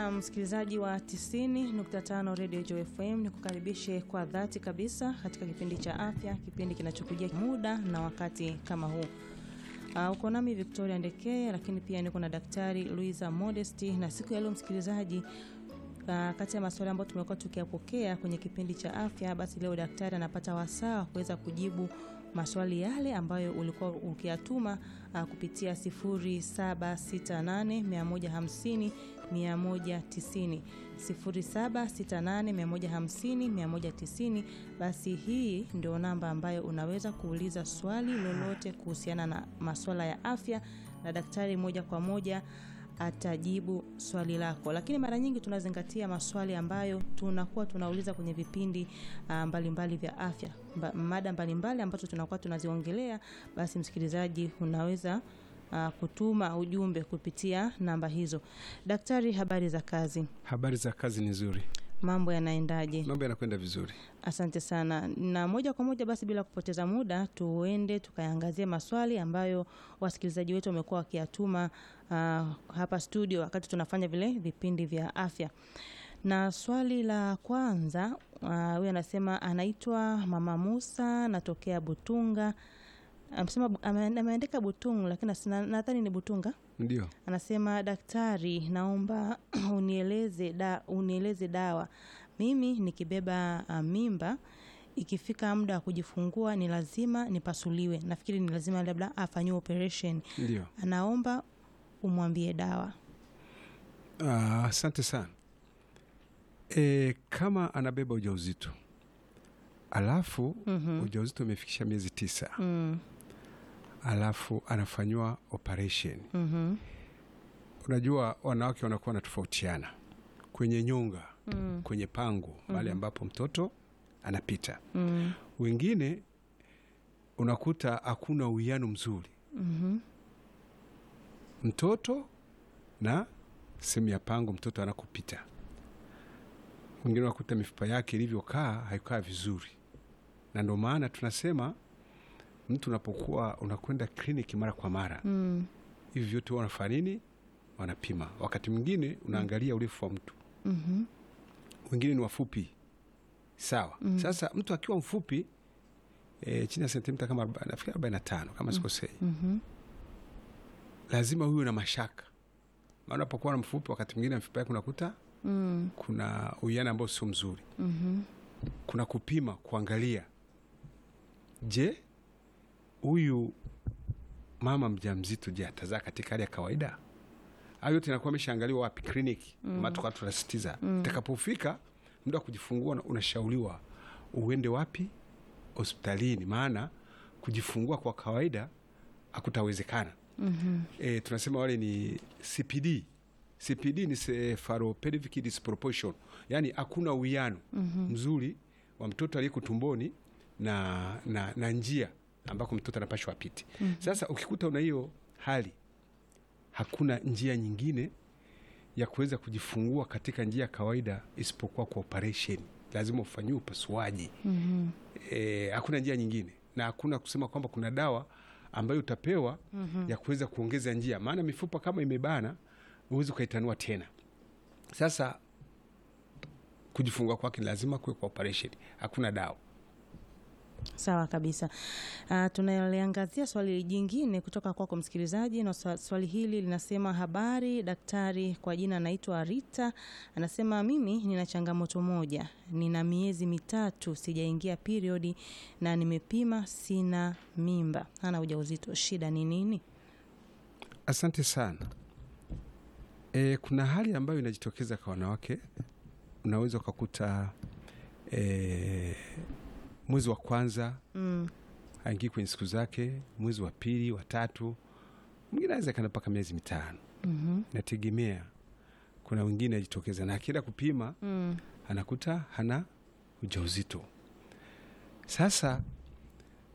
na msikilizaji wa 90.5 Radio Joy FM, ni kukaribishe kwa dhati kabisa katika kipindi cha afya, kipindi kinachokujia muda na wakati kama huu. Uh, uko nami Victoria Ndekee, lakini pia niko na Daktari Luisa Modesti, na siku ya leo msikilizaji, uh, kati ya maswali ambayo tumekuwa tukiyapokea kwenye kipindi cha afya, basi leo daktari anapata wasaa wa kuweza kujibu maswali yale ambayo ulikuwa ukiyatuma uh, kupitia 0768 150 0768150190. Basi hii ndio namba ambayo unaweza kuuliza swali lolote kuhusiana na masuala ya afya, na daktari moja kwa moja atajibu swali lako, lakini mara nyingi tunazingatia maswali ambayo tunakuwa tunauliza kwenye vipindi mbalimbali uh, mbali vya afya mba, mada mbalimbali ambazo tunakuwa tunaziongelea. Basi msikilizaji, unaweza uh, kutuma ujumbe kupitia namba hizo. Daktari, habari za kazi? Habari za kazi ni nzuri. Mambo yanaendaje? Mambo yanakwenda vizuri. Asante sana, na moja kwa moja basi bila kupoteza muda tuende tukaangazia maswali ambayo wasikilizaji wetu wamekuwa wakiyatuma uh, hapa studio wakati tunafanya vile vipindi vya afya. Na swali la kwanza huyu uh, anasema anaitwa Mama Musa, natokea Butunga. Amesema ameandika Butunga, lakini nadhani ni Butunga. Ndio. Anasema daktari, naomba unieleze da, unieleze dawa. Mimi nikibeba uh, mimba ikifika muda wa kujifungua ni lazima nipasuliwe. Nafikiri ni lazima labda afanyiwe operation. Ndio. Anaomba umwambie dawa. Asante uh, sana. E, kama anabeba ujauzito alafu mm -hmm. ujauzito umefikisha miezi tisa mm. alafu anafanyiwa operation mm -hmm. Unajua wanawake wanakuwa wanatofautiana kwenye nyonga mm. kwenye pango mahali mm -hmm. ambapo mtoto anapita mm. wengine unakuta hakuna uwiano mzuri mm -hmm. mtoto na sehemu ya pango mtoto anakopita. Wengine unakuta mifupa yake ilivyokaa haikaa vizuri, na ndio maana tunasema mtu unapokuwa unakwenda kliniki mara kwa mara mm. hivi vyote wanafanya nini? Wanapima. Wakati mwingine unaangalia urefu wa mtu mm -hmm. wengine ni wafupi sawa. mm. Sasa mtu akiwa mfupi e, chini ya sentimita kama nafikiri arobaini na tano kama sikosei mm -hmm. lazima huyo na mashaka, maana unapokuwa na mfupi, wakati mwingine mifupa yake unakuta mm. kuna uwiano ambao sio mzuri mm -hmm. kuna kupima kuangalia, je, huyu mama mjamzito, je, atazaa katika hali ya kawaida? Hayo yote inakuwa ameshaangaliwa wapi? Kliniki. mm. maana tukawa tunasisitiza mm. utakapofika muda wa kujifungua unashauriwa uende wapi? Hospitalini, maana kujifungua kwa kawaida hakutawezekana. mm -hmm. E, tunasema wale ni CPD. CPD ni cephalopelvic disproportion, yaani hakuna uwiano mm -hmm. mzuri wa mtoto aliyeko tumboni na, na, na njia ambako mtoto anapashwa apite. mm -hmm. Sasa ukikuta una hiyo hali, hakuna njia nyingine ya kuweza kujifungua katika njia ya kawaida isipokuwa kwa operation. Lazima ufanyiwe upasuaji. mm -hmm. E, hakuna njia nyingine na hakuna kusema kwamba kuna dawa ambayo utapewa mm -hmm. ya kuweza kuongeza njia, maana mifupa kama imebana huwezi ukaitanua tena. Sasa kujifungua kwake lazima kuwe kwa operation, hakuna dawa. Sawa kabisa. Uh, tunaliangazia swali jingine kutoka kwako msikilizaji, na swali hili linasema: habari daktari, kwa jina anaitwa Rita. Anasema mimi nina changamoto moja, nina miezi mitatu sijaingia periodi na nimepima, sina mimba, hana ujauzito, shida ni nini? Asante sana. E, kuna hali ambayo inajitokeza kwa wanawake, unaweza ukakuta e, mwezi wa kwanza mm. haingii kwenye siku zake, mwezi wa pili, wa tatu, mwingine aweza kana mpaka miezi mitano. mm -hmm. Nategemea, kuna wengine ajitokeza na akienda kupima mm. anakuta hana ujauzito. Sasa